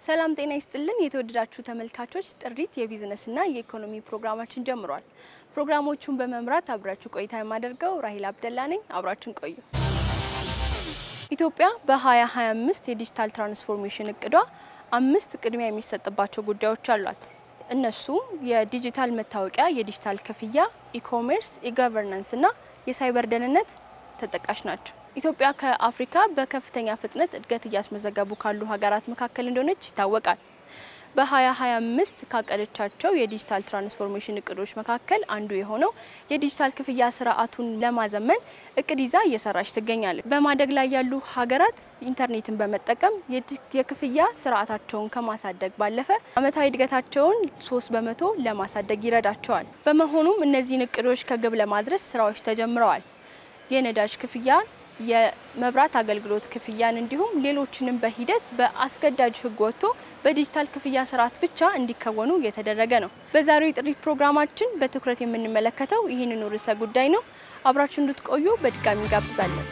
ሰላም ጤና ይስጥልን የተወደዳችሁ ተመልካቾች፣ ጥሪት የቢዝነስና የኢኮኖሚ ፕሮግራማችን ጀምሯል። ፕሮግራሞቹን በመምራት አብራችሁ ቆይታ የማደርገው ራሂል አብደላ ነኝ። አብራችን ቆዩ። ኢትዮጵያ በ2025 የዲጂታል ትራንስፎርሜሽን እቅዷ አምስት ቅድሚያ የሚሰጥባቸው ጉዳዮች አሏት። እነሱም የዲጂታል መታወቂያ፣ የዲጂታል ክፍያ፣ ኢኮሜርስ፣ ኢገቨርናንስ እና የሳይበር ደህንነት ተጠቃሽ ናቸው። ኢትዮጵያ ከአፍሪካ በከፍተኛ ፍጥነት እድገት እያስመዘገቡ ካሉ ሀገራት መካከል እንደሆነች ይታወቃል። በ2025 ካቀደቻቸው የዲጂታል ትራንስፎርሜሽን እቅዶች መካከል አንዱ የሆነው የዲጂታል ክፍያ ስርዓቱን ለማዘመን እቅድ ይዛ እየሰራች ትገኛለች። በማደግ ላይ ያሉ ሀገራት ኢንተርኔትን በመጠቀም የክፍያ ስርዓታቸውን ከማሳደግ ባለፈ ዓመታዊ እድገታቸውን ሶስት በመቶ ለማሳደግ ይረዳቸዋል። በመሆኑም እነዚህን እቅዶች ከግብ ለማድረስ ስራዎች ተጀምረዋል። የነዳጅ ክፍያን የመብራት አገልግሎት ክፍያን እንዲሁም ሌሎችንም በሂደት በአስገዳጅ ሕግ ወጥቶ በዲጂታል ክፍያ ስርዓት ብቻ እንዲከወኑ እየተደረገ ነው። በዛሬው የጥሪት ፕሮግራማችን በትኩረት የምንመለከተው ይህንኑ ርዕሰ ጉዳይ ነው። አብራችሁ እንድትቆዩ በድጋሚ ጋብዛለን።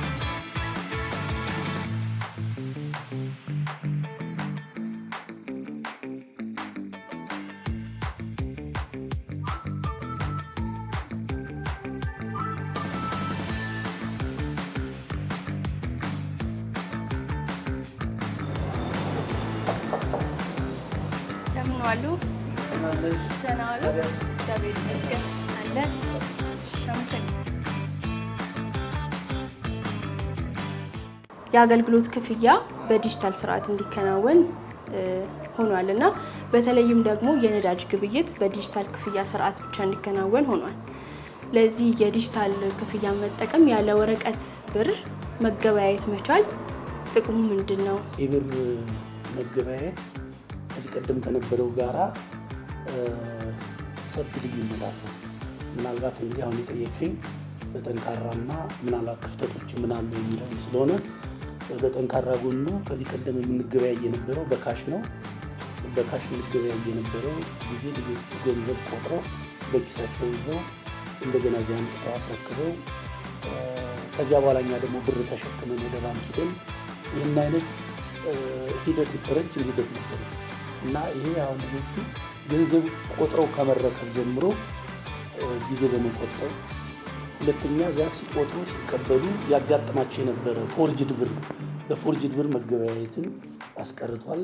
እንደምን ዋሉ? ደህና ዋሉ? እግዚአብሔር ይመስገን አለን። የአገልግሎት ክፍያ በዲጂታል ስርዓት እንዲከናወን ሆኗል እና በተለይም ደግሞ የነዳጅ ግብይት በዲጂታል ክፍያ ስርዓት ብቻ እንዲከናወን ሆኗል። ለዚህ የዲጂታል ክፍያ መጠቀም ያለ ወረቀት ብር መገበያየት መቻል ጥቅሙ ምንድን ነው? የብር መገበያየት ከዚህ ቀደም ከነበረው ጋራ ሰፊ ልዩነት አለው። ምናልባት እንግዲህ አሁን የጠየቅሽኝ በጠንካራና ምናልባት ክፍተቶች ምን አሉ የሚለውን ስለሆነ በጠንካራ ጎኑ ከዚህ ቀደም የምንገበያይ የነበረው በካሽ ነው። በካሽ የምንገበያይ የነበረው ጊዜ ልጆቹ ገንዘብ ቆጥረው በኪሳቸው ይዘው እንደገና እዚያ አምጥተው አስረክበው ከዚያ በኋላ እኛ ደግሞ ብር ተሸክመን ወደ ባንክ ሂደን ይህን አይነት ሂደት ረጅም ሂደት ነበር እና ይሄ አሁን ልጆቹ ገንዘብ ቆጥረው ከመረከብ ጀምሮ ጊዜ በመቆጠብ ሁለተኛ እዚያ ሲቆጥሩ ሲቀበሉ ያጋጥማቸው የነበረ ፎርጅድ ብር በፎርጅድ ብር መገበያየትን አስቀርቷል።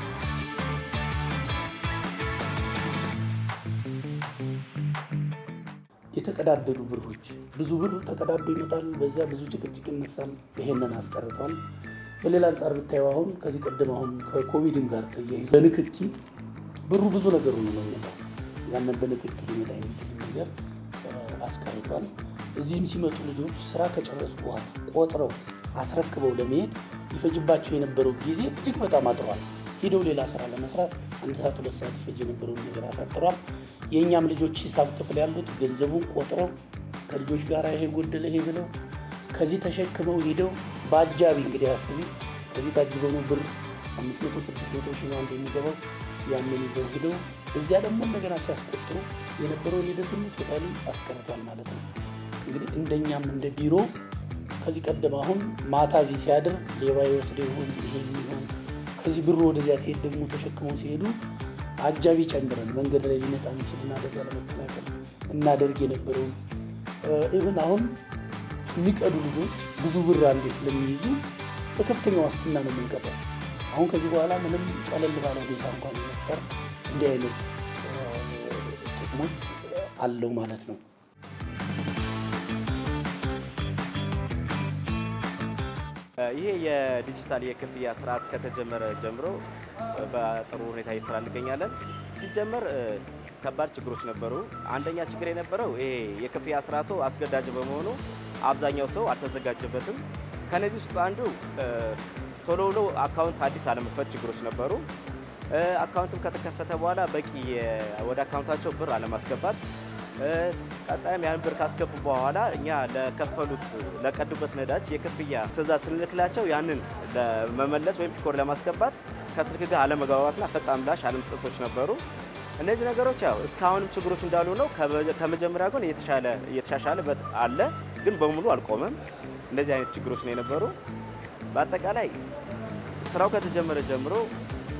የተቀዳደዱ ብሮች ብዙ ብር ተቀዳዶ ይመጣል። በዚያ ብዙ ጭቅጭቅ ይነሳል። ይሄንን አስቀርቷል። በሌላ አንጻር ብታየው አሁን ከዚህ ቀደም አሁን ከኮቪድም ጋር ተያይዞ በንክኪ ብሩ ብዙ ነገር ሆኖ ነው የሚመጣው። ያንን በንክኪ ሊመጣ የሚችል ነገር አስቀርቷል። እዚህም ሲመጡ ልጆች ስራ ከጨረሱ በኋላ ቆጥረው አስረክበው ለመሄድ ይፈጅባቸው የነበረው ጊዜ እጅግ በጣም አጥሯል። ሂደው ሌላ ስራ ለመስራት አንድ ሰዓት ሁለት ሰዓት ይፈጅ የነበረውን ነገር አሳጥሯል። የእኛም ልጆች ሂሳብ ክፍል ያሉት ገንዘቡን ቆጥረው ከልጆች ጋር ይሄ ጎደለ ይሄ ብለው ከዚህ ተሸክመው ሂደው በአጃቢ እንግዲህ አስቢ ከዚህ ታጅበው ነው ብር አምስት መቶ ስድስት መቶ ሺህ አንድ የሚገባው ያንን ይዘው ሂደው እዚያ ደግሞ እንደገና ሲያስቆጥሩ የነበረውን ሂደት ሁሉ ቶታሊ አስቀርቷል ማለት ነው። እንግዲህ እንደኛም እንደ ቢሮ ከዚህ ቀደም አሁን ማታ እዚህ ሲያድር ሌባ የወስደ ይሆን ይሄ የሚሆን ከዚህ ብሩ ወደዚያ ሲሄድ ደግሞ ተሸክመው ሲሄዱ አጃቢ ጨምረን መንገድ ላይ ሊመጣ የሚችልን አደጋ ለመከላከል እናደርግ የነበረውን ኢቭን አሁን የሚቀዱ ልጆች ብዙ ብር አንዴ ስለሚይዙ በከፍተኛ ዋስትና ነው የምንቀጠው። አሁን ከዚህ በኋላ ምንም ቀለል ባለ ሁኔታ እንኳን መፍጠር እንዲህ አይነት ጥቅሞች አለው ማለት ነው። ይሄ የዲጂታል የክፍያ ስርዓት ከተጀመረ ጀምሮ በጥሩ ሁኔታ እየሰራ እንገኛለን። ሲጀመር ከባድ ችግሮች ነበሩ። አንደኛ ችግር የነበረው ይሄ የክፍያ ስርዓቱ አስገዳጅ በመሆኑ አብዛኛው ሰው አልተዘጋጀበትም። ከነዚህ ውስጥ አንዱ ቶሎ ብሎ አካውንት አዲስ አለመክፈት ችግሮች ነበሩ። አካውንትም ከተከፈተ በኋላ በቂ ወደ አካውንታቸው ብር አለማስገባት ቀጣይም ያን ብር ካስገቡ በኋላ እኛ ለከፈሉት ለቀዱበት ነዳጅ የክፍያ ትዕዛዝ ስንልክላቸው ያንን ለመመለስ ወይም ፒኮር ለማስገባት ከስልክ ጋር አለመግባባትና ፈጣን ምላሽ አለመስጠቶች ነበሩ። እነዚህ ነገሮች ያው እስካሁንም ችግሮች እንዳሉ ነው። ከመጀመሪያ ግን እየተሻሻለ አለ፣ ግን በሙሉ አልቆመም። እንደዚህ አይነት ችግሮች ነው የነበሩ። በአጠቃላይ ስራው ከተጀመረ ጀምሮ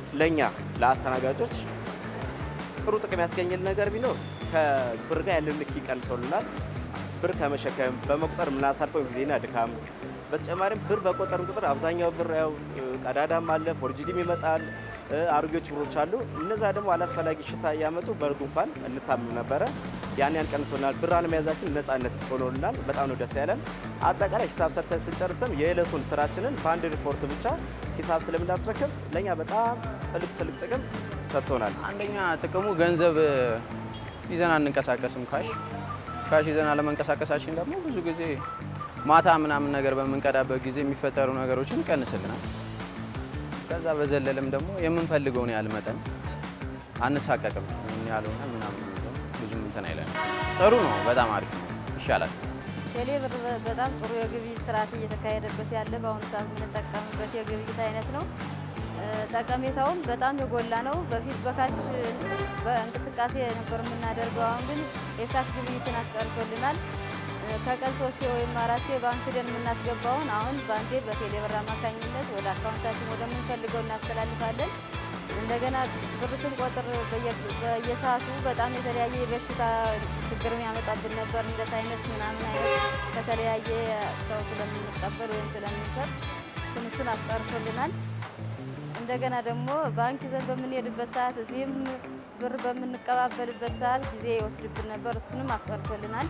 ለእኛ ለአስተናጋጆች ጥሩ ጥቅም ያስገኘል ነገር ቢኖር ከብር ጋር ያለን ንክኪ ቀንሶልናል። ብር ከመሸከም በመቁጠር የምናሳልፈው ጊዜና ድካም በተጨማሪም ብር በቆጠርን ቁጥር አብዛኛው ብር ያው ቀዳዳም አለ፣ ፎርጅዲም ይመጣል፣ አሮጌዎች ብሮች አሉ። እነዛ ደግሞ አላስፈላጊ ሽታ እያመጡ በጉንፋን እንታምም ነበረ። ያን ያን ቀንሶልናል። ብር አለመያዛችን ነጻነት ሆኖልናል። በጣም ነው ደስ ያለን። አጠቃላይ ሂሳብ ሰርተን ስንጨርስም የዕለቱን ስራችንን በአንድ ሪፖርት ብቻ ሂሳብ ስለምናስረክብ ለእኛ በጣም ትልቅ ትልቅ ጥቅም ሰጥቶናል። አንደኛ ጥቅሙ ገንዘብ ይዘን አንንቀሳቀስም። ካሽ ካሽ ይዘን አለመንቀሳቀሳችን ደግሞ ብዙ ጊዜ ማታ ምናምን ነገር በምንቀዳበት ጊዜ የሚፈጠሩ ነገሮችን ይቀንስልናል። ከዛ በዘለለም ደግሞ የምንፈልገውን ያህል መጠን አንሳቀቅም። ምን ያልሆነ ምናምን ብዙም እንትን አይለንም። ጥሩ ነው። በጣም አሪፍ ነው። ይሻላል። ቴሌ ብር በጣም ጥሩ የግብይት ስርዓት እየተካሄደበት ያለ በአሁኑ ሰዓት የምንጠቀምበት የግብይት አይነት ነው። ጠቀሜታውም በጣም የጎላ ነው። በፊት በካሽ በእንቅስቃሴ ነበር የምናደርገው። አሁን ግን የካሽ ግብይትን አስቀርቶልናል። ከቀን ሶስቴ ወይም አራቴ ባንክ ደን የምናስገባውን አሁን በአንዴ በቴሌ ብር አማካኝነት ወደ አካውንታችን ወደምንፈልገው እናስተላልፋለን። እንደገና ብር ስንቆጥር በየሰዓቱ በጣም የተለያየ የበሽታ ችግር የሚያመጣብን ነበር። እንደ ሳይነስ ምናምን አይነት ከተለያየ ሰው ስለምንቀበል ወይም ስለምንሰጥ እሱን እሱን አስቀርቶልናል። እንደገና ደግሞ ባንክ ይዘን በምንሄድበት ሰዓት እዚህም ብር በምንቀባበልበት ሰዓት ጊዜ ይወስድብን ነበር። እሱንም አስቀርቶልናል።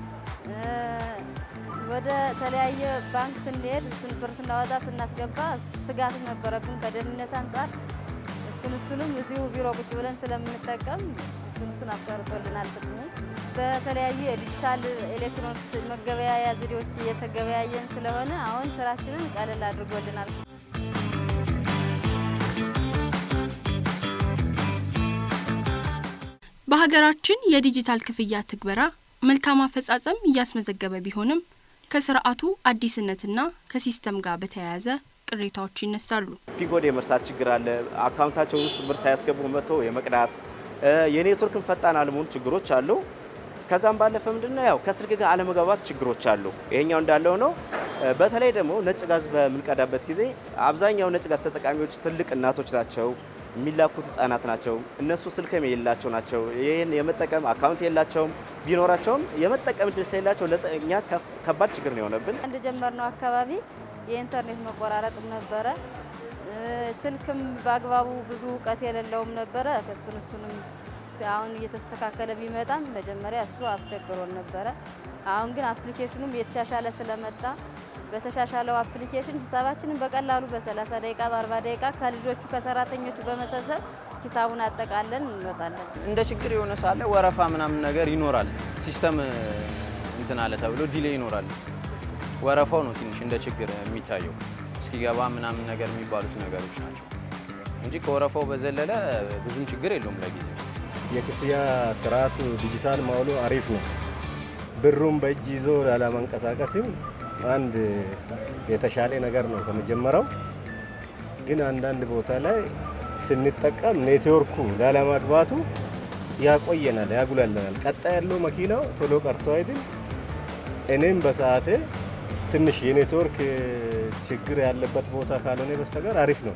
ወደ ተለያየ ባንክ ስንሄድ ብር ስናወጣ ስናስገባ ስጋት ነበረብን ከደህንነት አንጻር። እሱን እሱንም እዚሁ ቢሮ ቁጭ ብለን ስለምንጠቀም እሱን እሱን አስቀርቶልናል። ጥቅሙ በተለያዩ የዲጂታል ኤሌክትሮኒክስ መገበያያ ዘዴዎች እየተገበያየን ስለሆነ አሁን ስራችንን ቀለል አድርጎልናል። በሀገራችን የዲጂታል ክፍያ ትግበራ መልካም አፈጻጸም እያስመዘገበ ቢሆንም ከስርዓቱ አዲስነትና ከሲስተም ጋር በተያያዘ ቅሬታዎች ይነሳሉ። ፒጎድ የመርሳት ችግር አለ። አካውንታቸው ውስጥ ብር ሳያስገቡ መጥቶ የመቅዳት የኔትወርክን ፈጣን አለመሆኑ ችግሮች አሉ። ከዛም ባለፈ ምንድነው ያው ከስልክ ጋር አለመግባባት ችግሮች አሉ። ይሄኛው እንዳለው ነው። በተለይ ደግሞ ነጭ ጋዝ በምንቀዳበት ጊዜ አብዛኛው ነጭ ጋዝ ተጠቃሚዎች ትልቅ እናቶች ናቸው። የሚላኩት ህጻናት ናቸው። እነሱ ስልክም የሌላቸው ናቸው። ይህን የመጠቀም አካውንት የላቸውም። ቢኖራቸውም የመጠቀም እድል ስለሌላቸው ለእኛ ከባድ ችግር ነው የሆነብን። አንድ ጀመርነው አካባቢ የኢንተርኔት መቆራረጥም ነበረ። ስልክም በአግባቡ ብዙ እውቀት የሌለውም ነበረ። እሱን እሱንም አሁን እየተስተካከለ ቢመጣም መጀመሪያ እሱ አስቸግሮን ነበረ። አሁን ግን አፕሊኬሽኑም እየተሻሻለ ስለመጣ በተሻሻለው አፕሊኬሽን ሂሳባችንን በቀላሉ በ30 ደቂቃ በ40 ደቂቃ ከልጆቹ ከሰራተኞቹ በመሰብሰብ ሂሳቡን አጠቃለን እንወጣለን። እንደ ችግር የሆነ ሳለ ወረፋ ምናምን ነገር ይኖራል። ሲስተም እንትን አለ ተብሎ ዲሌ ይኖራል። ወረፋው ነው ትንሽ እንደ ችግር የሚታየው እስኪገባ ምናምን ነገር የሚባሉት ነገሮች ናቸው እንጂ ከወረፋው በዘለለ ብዙም ችግር የለውም ለጊዜው። የክፍያ ስርዓቱ ዲጂታል መሆኑ አሪፍ ነው። ብሩን በእጅ ይዞ ላለመንቀሳቀስም አንድ የተሻለ ነገር ነው ከመጀመሪያው። ግን አንዳንድ ቦታ ላይ ስንጠቀም ኔትወርኩ ላለማግባቱ ያቆየናል፣ ያጉላልናል። ቀጣይ ያለው መኪናው ቶሎ ቀርቶ አይድን። እኔም በሰዓቴ ትንሽ የኔትወርክ ችግር ያለበት ቦታ ካልሆነ በስተቀር አሪፍ ነው።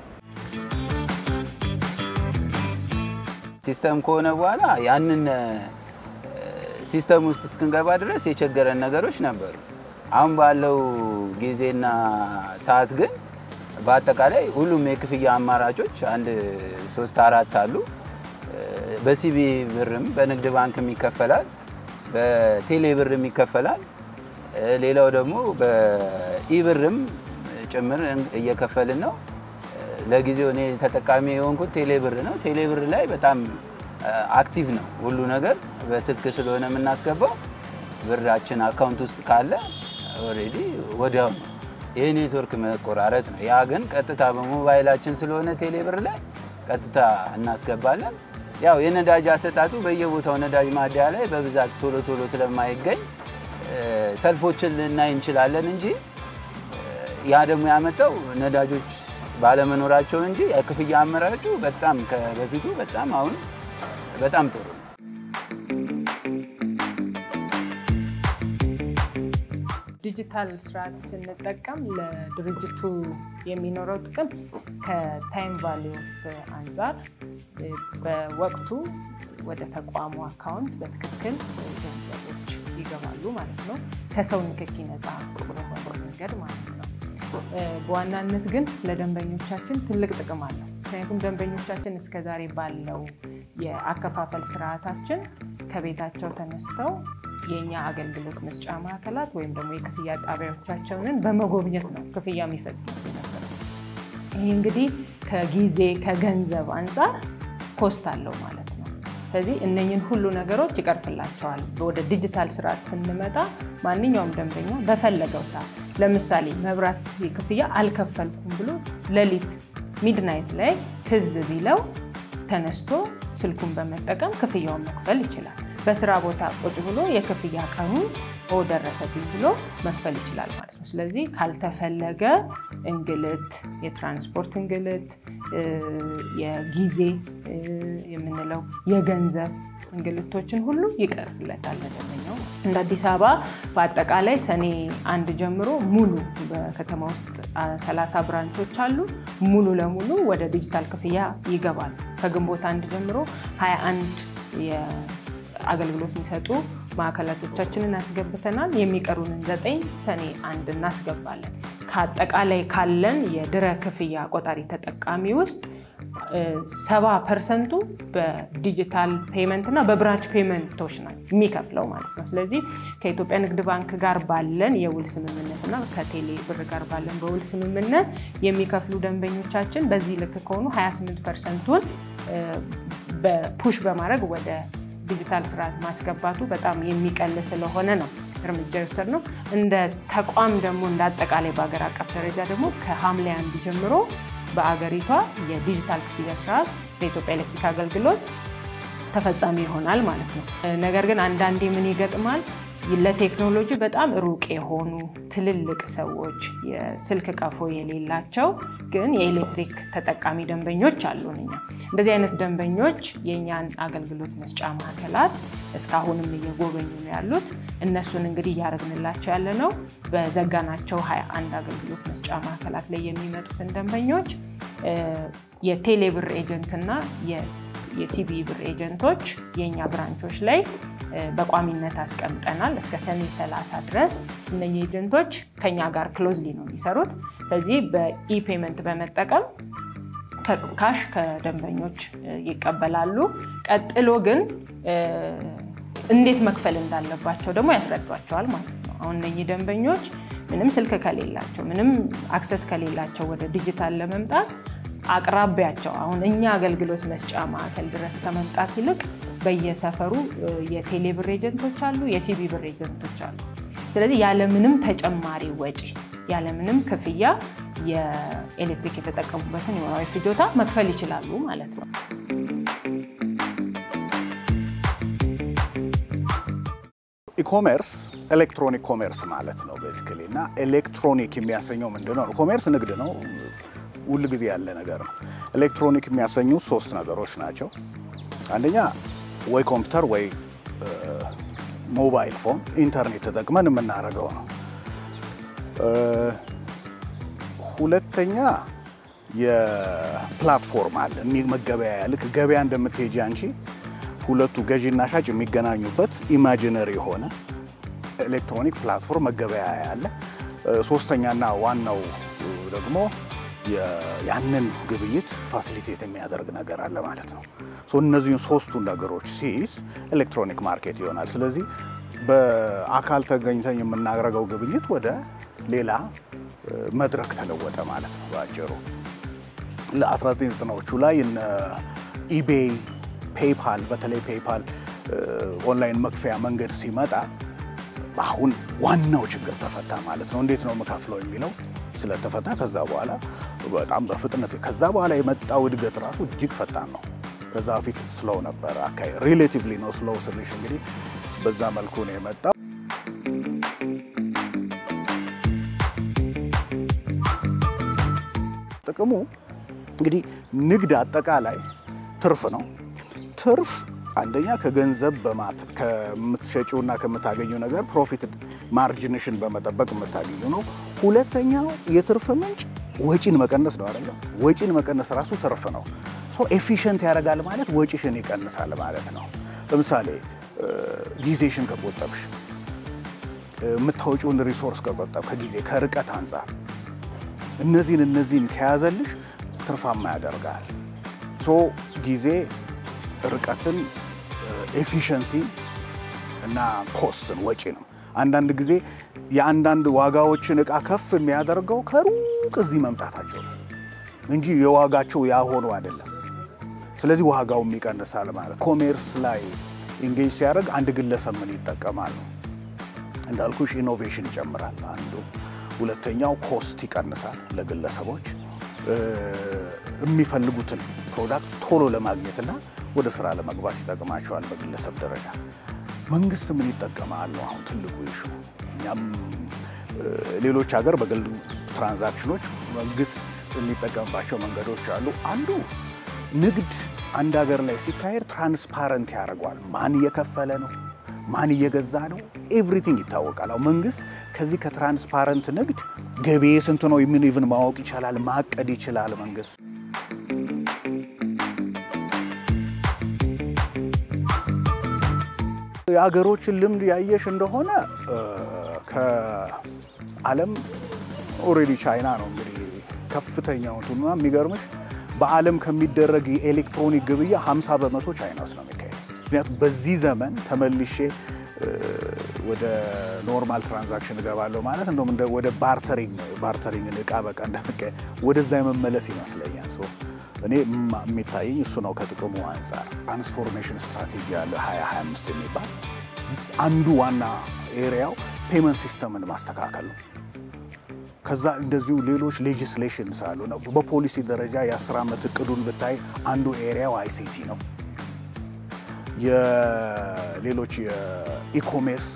ሲስተም ከሆነ በኋላ ያንን ሲስተም ውስጥ እስክንገባ ድረስ የቸገረን ነገሮች ነበሩ። አሁን ባለው ጊዜና ሰዓት ግን በአጠቃላይ ሁሉም የክፍያ አማራጮች አንድ ሶስት አራት አሉ። በሲቢ ብርም በንግድ ባንክም ይከፈላል፣ በቴሌ ብርም ይከፈላል። ሌላው ደግሞ በኢብርም ጭምር እየከፈልን ነው። ለጊዜው እኔ ተጠቃሚ የሆንኩት ቴሌ ብር ነው። ቴሌ ብር ላይ በጣም አክቲቭ ነው ሁሉ ነገር። በስልክ ስለሆነ የምናስገባው ብራችን አካውንት ውስጥ ካለ ኦልሬዲ ወዲያው ነው። ይህ ኔትወርክ መቆራረጥ ነው። ያ ግን ቀጥታ በሞባይላችን ስለሆነ ቴሌ ብር ላይ ቀጥታ እናስገባለን። ያው የነዳጅ አሰጣጡ በየቦታው ነዳጅ ማደያ ላይ በብዛት ቶሎ ቶሎ ስለማይገኝ ሰልፎችን ልናይ እንችላለን እንጂ ያ ደግሞ ያመጣው ነዳጆች ባለመኖራቸው እንጂ የክፍያ አመራጩ በጣም ከበፊቱ በጣም አሁን በጣም ጥሩ ነው። ዲጂታል ስርዓት ስንጠቀም ለድርጅቱ የሚኖረው ጥቅም ከታይም ቫሊዩ አንጻር በወቅቱ ወደ ተቋሙ አካውንት በትክክል ገንዘቦች ይገባሉ ማለት ነው። ከሰው ንክኪ ነፃ በሆነ መንገድ ማለት ነው። በዋናነት ግን ለደንበኞቻችን ትልቅ ጥቅም አለው። ምክንያቱም ደንበኞቻችን እስከዛሬ ባለው የአከፋፈል ስርዓታችን ከቤታቸው ተነስተው የእኛ አገልግሎት መስጫ ማዕከላት ወይም ደግሞ የክፍያ ጣቢያዎቻቸውን በመጎብኘት ነው ክፍያ የሚፈጽሙት ነበር። ይህ እንግዲህ ከጊዜ ከገንዘብ አንጻር ኮስት አለው ማለት ነው። ስለዚህ እነኝን ሁሉ ነገሮች ይቀርፍላቸዋል። ወደ ዲጂታል ስርዓት ስንመጣ ማንኛውም ደንበኛ በፈለገው ሰዓት ለምሳሌ መብራት ክፍያ አልከፈልኩም ብሎ ሌሊት ሚድናይት ላይ ትዝ ቢለው ተነስቶ ስልኩን በመጠቀም ክፍያውን መክፈል ይችላል። በስራ ቦታ ቁጭ ብሎ የክፍያ ቀኑ ደረሰብኝ ብሎ መክፈል ይችላል ማለት ነው። ስለዚህ ካልተፈለገ እንግልት፣ የትራንስፖርት እንግልት፣ የጊዜ የምንለው የገንዘብ እንግልቶችን ሁሉ ይቀርፍለታል ለደንበኛው። እንደ አዲስ አበባ በአጠቃላይ ሰኔ አንድ ጀምሮ ሙሉ በከተማ ውስጥ 30 ብራንቾች አሉ። ሙሉ ለሙሉ ወደ ዲጂታል ክፍያ ይገባሉ። ከግንቦት አንድ ጀምሮ 21 አገልግሎት የሚሰጡ ማዕከላቶቻችንን አስገብተናል። የሚቀሩንን ዘጠኝ ሰኔ አንድ እናስገባለን። ከአጠቃላይ ካለን የድረ ክፍያ ቆጣሪ ተጠቃሚ ውስጥ ሰባ ፐርሰንቱ በዲጂታል ፔመንት እና በብራንች ፔመንቶች ነው የሚከፍለው ማለት ነው። ስለዚህ ከኢትዮጵያ ንግድ ባንክ ጋር ባለን የውል ስምምነት እና ከቴሌ ብር ጋር ባለን በውል ስምምነት የሚከፍሉ ደንበኞቻችን በዚህ ልክ ከሆኑ 28 ፐርሰንቱን በፑሽ በማድረግ ወደ ዲጂታል ስርዓት ማስገባቱ በጣም የሚቀል ስለሆነ ነው እርምጃ የወሰድነው። እንደ ተቋም ደግሞ እንደ አጠቃላይ በሀገር አቀፍ ደረጃ ደግሞ ከሐምሌ አንድ ጀምሮ በአገሪቷ የዲጂታል ክፍያ ስርዓት ለኢትዮጵያ ኤሌክትሪክ አገልግሎት ተፈጻሚ ይሆናል ማለት ነው። ነገር ግን አንዳንዴ ምን ይገጥማል? ለቴክኖሎጂ በጣም ሩቅ የሆኑ ትልልቅ ሰዎች የስልክ ቀፎ የሌላቸው ግን የኤሌክትሪክ ተጠቃሚ ደንበኞች አሉን። እኛ እንደዚህ አይነት ደንበኞች የእኛን አገልግሎት መስጫ ማዕከላት እስካሁንም እየጎበኙ ነው ያሉት። እነሱን እንግዲህ እያደረግንላቸው ያለ ነው በዘጋናቸው 21 አገልግሎት መስጫ ማዕከላት ላይ የሚመጡትን ደንበኞች የቴሌብር ኤጀንት እና የሲቢ ብር ኤጀንቶች የእኛ ብራንቾች ላይ በቋሚነት አስቀምጠናል። እስከ ሰኔ 30 ድረስ እነኚህ ኤጀንቶች ከኛ ጋር ክሎዝሊ ነው የሚሰሩት። ስለዚህ በኢፔመንት በመጠቀም ካሽ ከደንበኞች ይቀበላሉ። ቀጥሎ ግን እንዴት መክፈል እንዳለባቸው ደግሞ ያስረዷቸዋል ማለት ነው። አሁን እነኚህ ደንበኞች ምንም ስልክ ከሌላቸው፣ ምንም አክሰስ ከሌላቸው ወደ ዲጂታል ለመምጣት አቅራቢያቸው አሁን እኛ አገልግሎት መስጫ ማዕከል ድረስ ከመምጣት ይልቅ በየሰፈሩ የቴሌ ብር ኤጀንቶች አሉ፣ የሲቢ ብር ኤጀንቶች አሉ። ስለዚህ ያለምንም ተጨማሪ ወጪ ያለምንም ክፍያ የኤሌክትሪክ የተጠቀሙበትን የወራዊ ፍጆታ መክፈል ይችላሉ ማለት ነው። ኢኮሜርስ ኤሌክትሮኒክ ኮሜርስ ማለት ነው ቤዚካሊ። እና ኤሌክትሮኒክ የሚያሰኘው ምንድን ነው? ኮሜርስ ንግድ ነው፣ ሁል ጊዜ ያለ ነገር ነው። ኤሌክትሮኒክ የሚያሰኙት ሶስት ነገሮች ናቸው። አንደኛ ወይ ኮምፒውተር ወይ ሞባይል ፎን ኢንተርኔት ተጠቅመን የምናደርገው ነው። ሁለተኛ የፕላትፎርም አለ መገበያያ፣ ልክ ገበያ እንደምትሄጂ አንቺ ሁለቱ ገዢና ሻጭ የሚገናኙበት ኢማጂነሪ የሆነ ኤሌክትሮኒክ ፕላትፎርም መገበያያ አለ። ሶስተኛና ዋናው ደግሞ ያንን ግብይት ፋሲሊቴት የሚያደርግ ነገር አለ ማለት ነው። እነዚህን ሶስቱን ነገሮች ሲይዝ ኤሌክትሮኒክ ማርኬት ይሆናል። ስለዚህ በአካል ተገኝተን የምናደርገው ግብይት ወደ ሌላ መድረክ ተለወጠ ማለት ነው በአጭሩ። ለ1990ዎቹ ላይ እነ ኢቤይ፣ ፔይፓል በተለይ ፔይፓል ኦንላይን መክፈያ መንገድ ሲመጣ አሁን ዋናው ችግር ተፈታ ማለት ነው። እንዴት ነው የምከፍለው የሚለው ስለተፈታ ከዛ በኋላ በጣም በፍጥነት ከዛ በኋላ የመጣው እድገት ራሱ እጅግ ፈጣን ነው። ከዛ በፊት ስሎው ነበር። አካይ ሪሌቲቭሊ ነው ስሎው ስልሽ እንግዲህ በዛ መልኩ ነው የመጣው። ጥቅሙ እንግዲህ ንግድ አጠቃላይ ትርፍ ነው። ትርፍ አንደኛ ከገንዘብ በማት ከምትሸጪውና ከምታገኘው ነገር ፕሮፊት ማርጅንሽን በመጠበቅ የምታገኙ ነው። ሁለተኛው የትርፍ ምንጭ ወጪን መቀነስ ነው አይደለ? ወጪን መቀነስ ራሱ ትርፍ ነው። ሶ ኤፊሽንት ያደርጋል ማለት ወጪሽን ይቀንሳል ማለት ነው። ለምሳሌ ጊዜሽን ከቆጠብሽ የምታወጪውን ሪሶርስ ከቆጠብ ከጊዜ ከርቀት አንጻር እነዚህን እነዚህን ከያዘልሽ ትርፋማ ያደርጋል። ሶ ጊዜ፣ ርቀትን፣ ኤፊሽንሲ እና ኮስትን ወጪንም አንዳንድ ጊዜ የአንዳንድ ዋጋዎችን እቃ ከፍ የሚያደርገው ከሩቅ እዚህ መምጣታቸው ነው እንጂ የዋጋቸው ያ ሆኖ አይደለም። ስለዚህ ዋጋውም ይቀንሳል ማለት ኮሜርስ ላይ ኢንጌጅ ሲያደርግ አንድ ግለሰብ ምን ይጠቀማል ነው እንዳልኩሽ ኢኖቬሽን ይጨምራል አንዱ። ሁለተኛው ኮስት ይቀንሳል ለግለሰቦች የሚፈልጉትን ፕሮዳክት ቶሎ ለማግኘትና ወደ ስራ ለመግባት ይጠቅማቸዋል በግለሰብ ደረጃ። መንግስት ምን ይጠቀማል ነው አሁን ትልቁ ይሹ። እኛም ሌሎች ሀገር በግል ትራንዛክሽኖች መንግስት የሚጠቀምባቸው መንገዶች አሉ። አንዱ ንግድ አንድ ሀገር ላይ ሲካሄድ ትራንስፓረንት ያደርገዋል። ማን እየከፈለ ነው ማን እየገዛ ነው? ኤቭሪቲንግ ይታወቃል። አሁን መንግስት ከዚህ ከትራንስፓረንት ንግድ ገቢ ስንት ነው የሚን ኢቭን ማወቅ ይችላል፣ ማቀድ ይችላል መንግስት። የሀገሮችን ልምድ ያየሽ እንደሆነ ከዓለም ኦልሬዲ ቻይና ነው እንግዲህ ከፍተኛው እንትኑ የሚገርምሽ በዓለም ከሚደረግ የኤሌክትሮኒክ ግብያ 50 በመቶ ቻይና ውስጥ ነው የሚካሄድ። ምክንያቱም በዚህ ዘመን ተመልሼ ወደ ኖርማል ትራንዛክሽን እገባለሁ ማለት እንደውም እንደ ወደ ባርተሪንግ ባርተሪንግ እቃ በቃ እንደምቀ ወደዛ የመመለስ ይመስለኛል። ሶ እኔ የሚታየኝ እሱ ነው። ከጥቅሙ አንጻር ትራንስፎርሜሽን ስትራቴጂ ያለ 2025 የሚባል አንዱ ዋና ኤሪያው ፔመንት ሲስተምን ማስተካከል ነው። ከዛ እንደዚሁ ሌሎች ሌጂስሌሽንስ አሉ ነው። በፖሊሲ ደረጃ የአስር ዓመት እቅዱን ብታይ አንዱ ኤሪያው አይሲቲ ነው። የሌሎች የኢኮሜርስ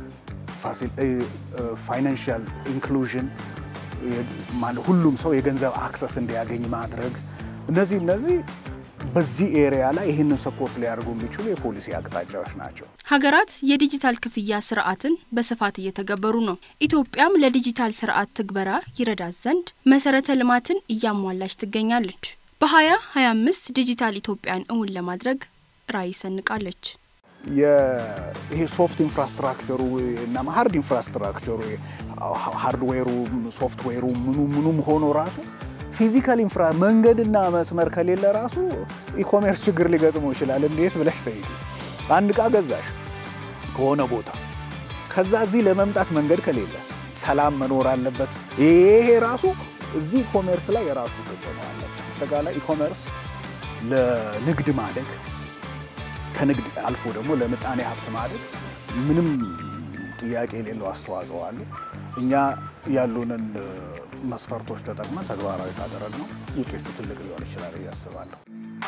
ፋይናንሻል ኢንክሉዥን ሁሉም ሰው የገንዘብ አክሰስ እንዲያገኝ ማድረግ እነዚህ እነዚህ በዚህ ኤሪያ ላይ ይህንን ሰፖርት ሊያደርጉ የሚችሉ የፖሊሲ አቅጣጫዎች ናቸው። ሀገራት የዲጂታል ክፍያ ስርዓትን በስፋት እየተገበሩ ነው። ኢትዮጵያም ለዲጂታል ስርዓት ትግበራ ይረዳት ዘንድ መሰረተ ልማትን እያሟላች ትገኛለች። በሀያ ሀያ አምስት ዲጂታል ኢትዮጵያን እውን ለማድረግ ራዕይ ሰንቃለች። ይሄ ሶፍት ኢንፍራስትራክቸሩ እና ሀርድ ኢንፍራስትራክቸሩ ሃርድዌሩ፣ ሶፍትዌሩ ምኑ ምኑም ሆኖ ራሱ ፊዚካል ኢንፍራ መንገድና መስመር ከሌለ ራሱ ኢኮሜርስ ችግር ሊገጥመው ይችላል። እንዴት ብለሽ ጠይቂ። አንድ እቃ ገዛሽ ከሆነ ቦታ ከዛ እዚህ ለመምጣት መንገድ ከሌለ ሰላም መኖር አለበት። ይሄ ራሱ እዚህ ኢኮሜርስ ላይ የራሱ ተጽዕኖ አለ። አጠቃላይ ኢኮሜርስ ለንግድ ማደግ ከንግድ አልፎ ደግሞ ለምጣኔ ሀብት ማደግ ምንም ጥያቄ የሌለው አስተዋጽኦ አለ። እኛ ያሉንን መስፈርቶች ተጠቅመን ተግባራዊ ካደረግነው ውጤቱ ትልቅ ሊሆን ይችላል ብዬ አስባለሁ።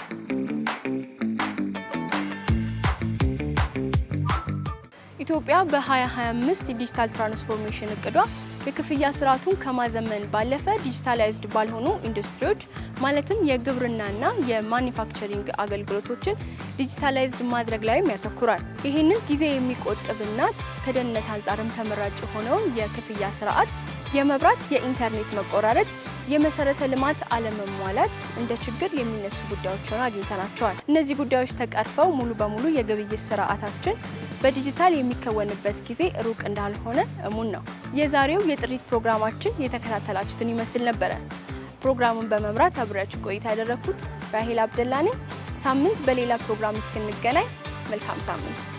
ኢትዮጵያ በ2025 የዲጂታል ትራንስፎርሜሽን እቅዷ የክፍያ ስርዓቱን ከማዘመን ባለፈ ዲጂታላይዝድ ባልሆኑ ኢንዱስትሪዎች ማለትም የግብርናና የማኒፋክቸሪንግ አገልግሎቶችን ዲጂታላይዝድ ማድረግ ላይም ያተኩራል። ይህንን ጊዜ የሚቆጥብና ከደህንነት አንጻርም ተመራጭ የሆነውን የክፍያ ስርዓት የመብራት፣ የኢንተርኔት መቆራረጥ፣ የመሰረተ ልማት አለመሟላት እንደ ችግር የሚነሱ ጉዳዮች ሆነው አግኝተናቸዋል። እነዚህ ጉዳዮች ተቀርፈው ሙሉ በሙሉ የግብይት ስርዓታችን በዲጂታል የሚከወንበት ጊዜ ሩቅ እንዳልሆነ እሙን ነው። የዛሬው የጥሪት ፕሮግራማችን የተከታተላችሁትን ይመስል ነበረ። ፕሮግራሙን በመምራት አብሬያችሁ ቆይታ ያደረግኩት ራሄል አብደላ ነኝ። ሳምንት በሌላ ፕሮግራም እስክንገናኝ መልካም ሳምንት